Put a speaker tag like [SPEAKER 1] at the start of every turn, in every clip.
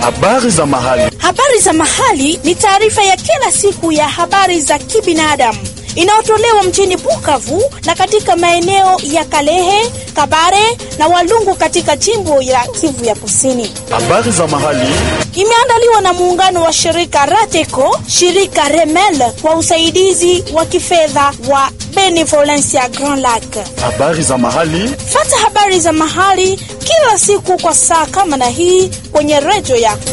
[SPEAKER 1] Habari za mahali.
[SPEAKER 2] Habari za mahali ni taarifa ya kila siku ya habari za kibinadamu inayotolewa mjini Bukavu na katika maeneo ya Kalehe, Kabare na Walungu katika jimbo la Kivu ya Kusini.
[SPEAKER 1] Habari za mahali.
[SPEAKER 2] Imeandaliwa na muungano wa shirika Rateco, shirika Remel kwa usaidizi wa kifedha wa Benevolencia Grand Lac.
[SPEAKER 1] Habari za mahali.
[SPEAKER 2] Fata habari za mahali kila siku kwa saa kama na hii kwenye redio yako.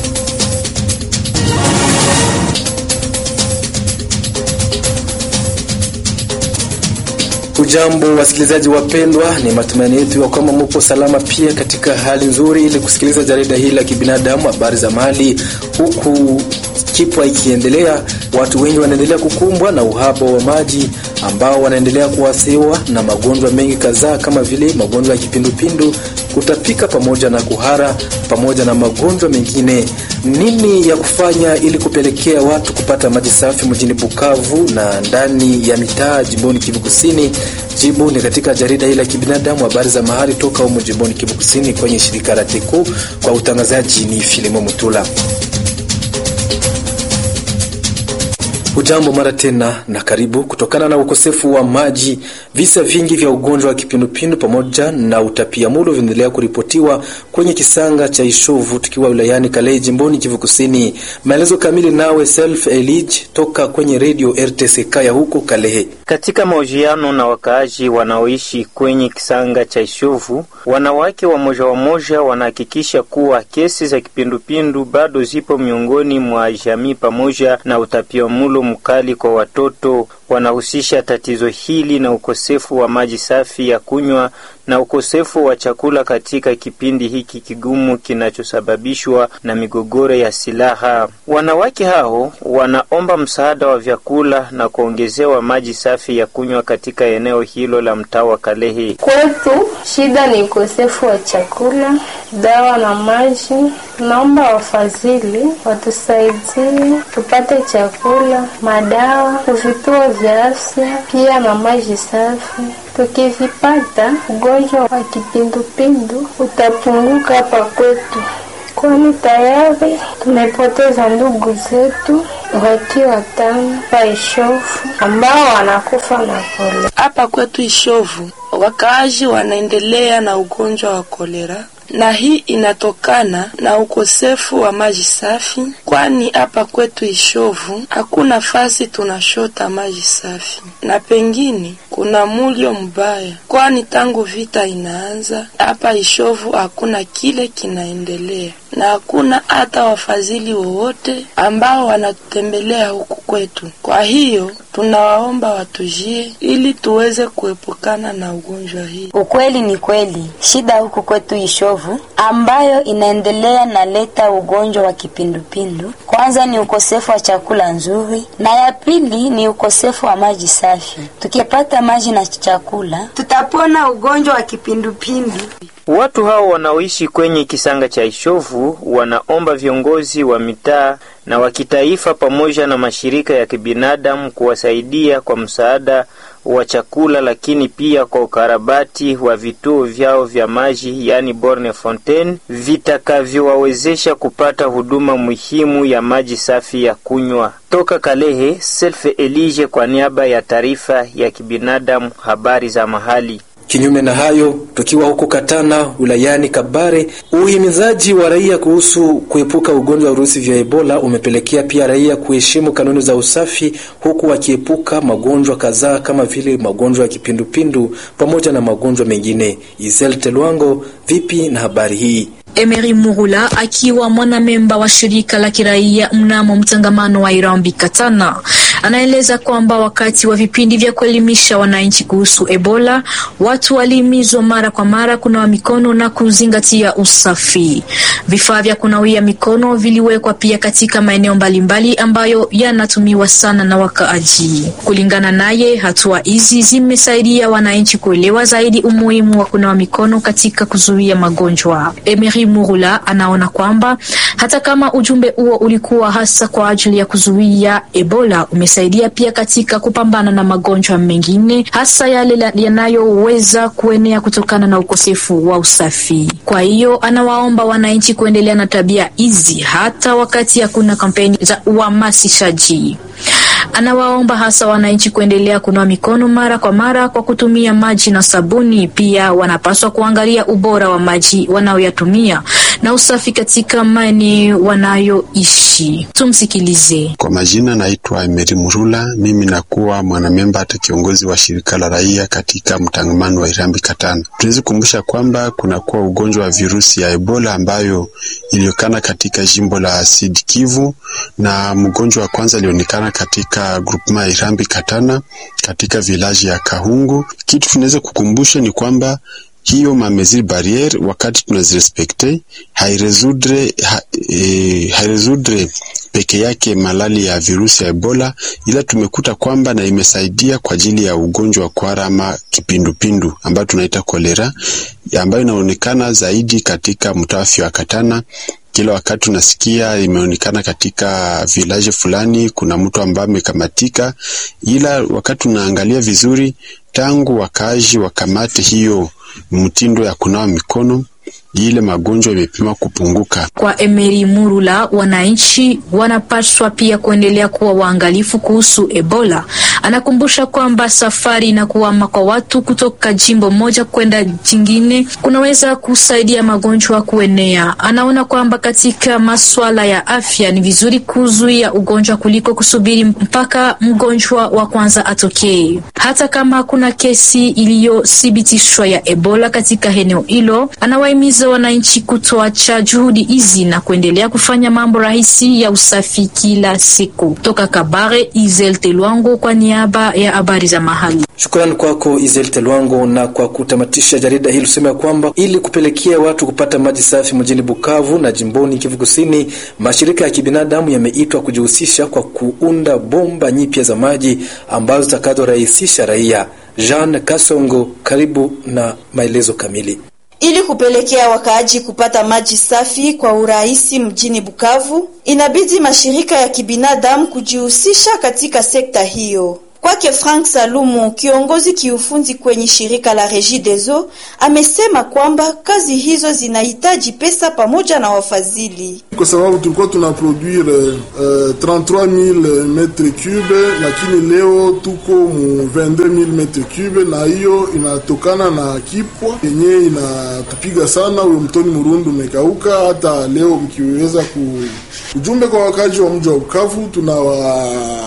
[SPEAKER 3] Ujambo wasikilizaji wapendwa, ni matumaini yetu ya kwamba mupo salama pia katika hali nzuri, ili kusikiliza jarida hili la kibinadamu, habari za mahali. Huku kipwa ikiendelea, watu wengi wanaendelea kukumbwa na uhaba wa maji ambao wanaendelea kuathiriwa na magonjwa mengi kadhaa kama vile magonjwa ya kipindupindu, kutapika pamoja na kuhara pamoja na magonjwa mengine. Nini ya kufanya ili kupelekea watu kupata maji safi mjini Bukavu na ndani ya mitaa jimboni Kivu Kusini? Jibu ni katika jarida hili la kibinadamu, habari za mahali toka humo jimboni Kivu Kusini kwenye shirika la Teco. Kwa utangazaji ni Filimo Mutula. Hujambo mara tena na karibu. Kutokana na ukosefu wa maji, visa vingi vya ugonjwa wa kipindupindu pamoja na utapiamlo vinaendelea kuripotiwa kwenye kisanga cha Ishovu, tukiwa wilayani Kalehe, jimboni Kivu Kusini. Maelezo kamili nawe Self Elig toka kwenye redio RTCK ya huko Kalehe.
[SPEAKER 4] Katika mahojiano na wakaaji wanaoishi kwenye kisanga cha Ishovu, wanawake wamoja wamoja wanahakikisha kuwa kesi za kipindupindu bado zipo miongoni mwa jamii pamoja na utapiamlo mkali kwa watoto. Wanahusisha tatizo hili na ukosefu wa maji safi ya kunywa na ukosefu wa chakula katika kipindi hiki kigumu kinachosababishwa na migogoro ya silaha. Wanawake hao wanaomba msaada wa vyakula na kuongezewa maji safi ya kunywa katika eneo hilo la mtaa wa Kalehe.
[SPEAKER 5] Kwetu shida ni ukosefu wa chakula, dawa na maji. Naomba wafadhili watusaidie tupate chakula, madawa, vituo vya afya pia na maji safi. Tukivipata, ugonjwa wa kipindupindu utapunguka hapa kwetu, kwani tayari tumepoteza ndugu zetu wakiwa watano pa Ishovu ambao wanakufa na kolera.
[SPEAKER 6] Hapa kwetu Ishovu wakaaji wanaendelea na ugonjwa wa kolera na hii inatokana na ukosefu wa maji safi, kwani hapa kwetu Ishovu hakuna fasi tunashota maji safi, na pengine kuna mulio mbaya, kwani tangu vita inaanza hapa Ishovu hakuna kile kinaendelea, na hakuna hata wafadhili wowote ambao wanatutembelea huku kwetu. Kwa hiyo tunawaomba watujie ili tuweze kuepukana na ugonjwa hii.
[SPEAKER 7] Ukweli ni kweli, shida huku kwetu Ishovu ambayo inaendelea na leta ugonjwa wa kipindupindu, kwanza ni ukosefu wa chakula nzuri, na ya pili ni ukosefu wa maji safi. Tukipata maji na chakula, tutapona ugonjwa wa kipindupindu.
[SPEAKER 4] Watu hao wanaoishi kwenye kisanga cha Ishovu wanaomba viongozi wa mitaa na wa kitaifa pamoja na mashirika ya kibinadamu kuwasaidia kwa msaada wa chakula, lakini pia kwa ukarabati wa vituo vyao vya maji, yani borne fontaine, vitakavyowawezesha kupata huduma muhimu ya maji safi ya kunywa. Toka Kalehe, Selfe Elige kwa niaba ya taarifa ya kibinadamu, habari za mahali.
[SPEAKER 3] Kinyume na hayo, tukiwa huko Katana wilayani Kabare, uhimizaji wa raia kuhusu kuepuka ugonjwa wa virusi vya Ebola umepelekea pia raia kuheshimu kanuni za usafi, huku wakiepuka magonjwa kadhaa kama vile magonjwa ya kipindupindu pamoja na magonjwa mengine. Isel Telwango, vipi na habari hii?
[SPEAKER 8] Emery Murula akiwa mwanamemba wa shirika la kiraia mnamo mtangamano wa Irambi Katana anaeleza kwamba wakati wa vipindi vya kuelimisha wananchi kuhusu Ebola, watu walihimizwa mara kwa mara kunawa mikono na kuzingatia usafi. Vifaa vya kunawia mikono viliwekwa pia katika maeneo mbalimbali ambayo yanatumiwa sana na wakaaji. Kulingana naye, hatua hizi zimesaidia wananchi kuelewa zaidi umuhimu wa kunawa mikono katika kuzuia magonjwa. Emery Murula anaona kwamba hata kama ujumbe huo ulikuwa hasa kwa ajili ya kuzuia Ebola ume ikisaidia pia katika kupambana na magonjwa mengine, hasa yale yanayoweza kuenea kutokana na ukosefu wa usafi. Kwa hiyo anawaomba wananchi kuendelea na tabia hizi hata wakati hakuna kampeni za uhamasishaji. Anawaomba hasa wananchi kuendelea kunawa mikono mara kwa mara kwa kutumia maji na sabuni. Pia wanapaswa kuangalia ubora wa maji wanaoyatumia na usafi katika maeneo wanayoishi. Tumsikilize.
[SPEAKER 9] Kwa majina, naitwa Emery Murula. Mimi nakuwa mwanamemba hata kiongozi wa shirika la raia katika mtangamano wa Irambi Katana. Tunaweza kukumbusha kwamba kunakuwa ugonjwa wa virusi ya Ebola ambayo ilionekana katika jimbo la Sud Kivu, na mgonjwa wa kwanza alionekana katika grupema ya Irambi Katana katika vilaji ya Kahungu. Kitu tunaweza kukumbusha ni kwamba hiyo mamezir barriere wakati tunazirespekte hairesudre ha, e, hairesudre peke yake malali ya virusi ya Ebola, ila tumekuta kwamba na imesaidia kwa ajili ya ugonjwa wa kuhara ama kipindupindu ambayo tunaita kolera, ambayo inaonekana zaidi katika mtaa wa Katana. Kila wakati unasikia imeonekana katika vilaji fulani kuna mtu ambaye amekamatika, ila wakati unaangalia vizuri, tangu wakaaji wakamate hiyo mtindo ya kunawa mikono ile magonjwa imepima kupunguka.
[SPEAKER 8] Kwa Emery Murula, wananchi wanapaswa pia kuendelea kuwa waangalifu kuhusu Ebola. Anakumbusha kwamba safari na kuhama kwa watu kutoka jimbo moja kwenda jingine kunaweza kusaidia magonjwa kuenea. Anaona kwamba katika masuala ya afya ni vizuri kuzuia ugonjwa kuliko kusubiri mpaka mgonjwa wa kwanza atokee. Hata kama hakuna kesi iliyothibitishwa ya Ebola katika eneo hilo, anawahimiza wananchi kutoacha juhudi hizi na kuendelea kufanya mambo rahisi ya usafi kila siku. Toka Kabare, Izel Telwango kwa niaba ya habari za mahali.
[SPEAKER 3] Shukrani kwako Izel Telwango. Na kwa kutamatisha jarida hili tuseme ya kwamba ili kupelekea watu kupata maji safi mjini Bukavu na jimboni Kivu Kusini, mashirika ya kibinadamu yameitwa kujihusisha kwa kuunda bomba nyipya za maji ambazo zitakazorahisisha raia. Jean Kasongo, karibu na maelezo kamili.
[SPEAKER 10] Ili kupelekea wakaaji kupata maji safi kwa urahisi mjini Bukavu, inabidi mashirika ya kibinadamu kujihusisha katika sekta hiyo. Kwake Frank Salumu, kiongozi kiufundi kwenye shirika la Regideso, amesema kwamba kazi hizo zinahitaji pesa pamoja na wafadhili.
[SPEAKER 11] Kwa sababu tulikuwa tuna produire uh, 33000 metre cube, lakini leo tuko mu 22000 metre cube, na hiyo inatokana na kipwa yenye inatupiga sana. Huyo mtoni Murundu umekauka. Hata leo mkiweza ku ujumbe kwa wakazi wa mji wa Bukavu tunawa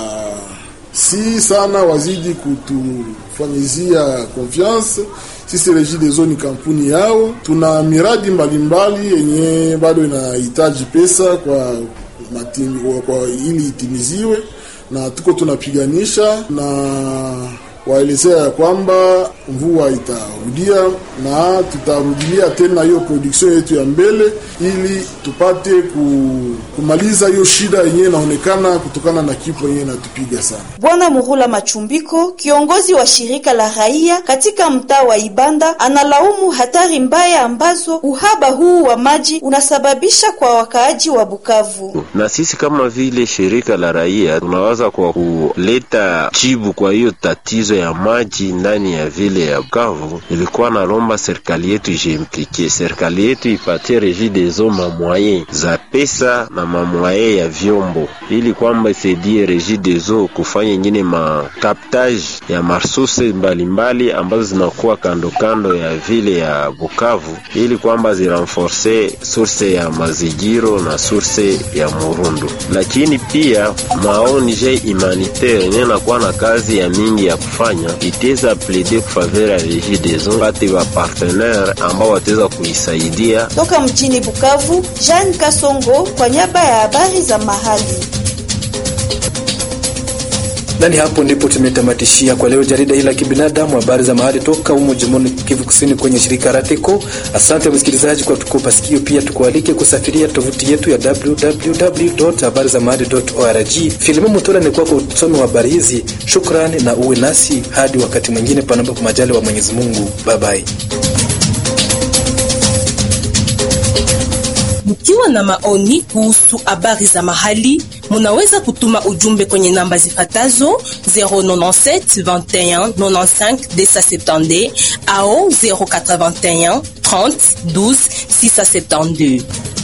[SPEAKER 11] si sana wazidi kutufanyizia confiance. Sisi Regideso ni kampuni yao, tuna miradi mbalimbali yenye bado inahitaji pesa kwa, matimi, kwa ili itimiziwe, na tuko tunapiganisha na waelezea ya kwamba mvua itarudia na tutarudilia tena hiyo production yetu ya mbele, ili tupate kumaliza hiyo shida yenyewe inaonekana kutokana na kifo yenyewe inatupiga sana.
[SPEAKER 10] Bwana Muhula Machumbiko, kiongozi wa shirika la raia katika mtaa wa Ibanda, analaumu hatari mbaya ambazo uhaba huu wa maji unasababisha kwa wakaaji wa Bukavu.
[SPEAKER 12] Na sisi kama vile shirika la raia tunawaza kwa kuleta jibu kwa hiyo tatizo ya maji ndani ya vile ya Bukavu, ilikuwa nalomba serikali yetu ijiimplike, serikali yetu ipatie Regideso mamwaye za pesa na mamwaye ya vyombo, ili kwamba isaidie Regideso kufanya ingine makaptage ya marsose mbalimbali ambazo zinakuwa kando kando ya vile ya Bukavu, ili kwamba zirenforce source ya mazigiro na source ya Murundu. Lakini pia maonje humanitaire yenye nakuwa na kazi ya mingi ya kufanya iteza plede kufavera ya Regideso pate wa partenaire ambao wataweza kuisaidia.
[SPEAKER 10] Toka mjini Bukavu, Jean Kasongo kwa niaba ya habari za mahali.
[SPEAKER 3] Nani hapo ndipo tumetamatishia kwa leo jarida hili la kibinadamu, habari za mahali toka humo jimboni Kivu Kusini kwenye shirika Rateko. Asante msikilizaji kwa tukupa sikio, pia tukualike kusafiria tovuti yetu ya www.habarizamahali.org. Filimu Mutola ni kwa usomi wa habari hizi. Shukrani na uwe nasi hadi wakati mwingine, panapo majali wa Mwenyezi Mungu. Bye bye.
[SPEAKER 13] Mkiwa na maoni kuhusu habari za mahali Munaweza kutuma ujumbe kwenye namba zifatazo 097 21 95 270 au 081 30 12 672.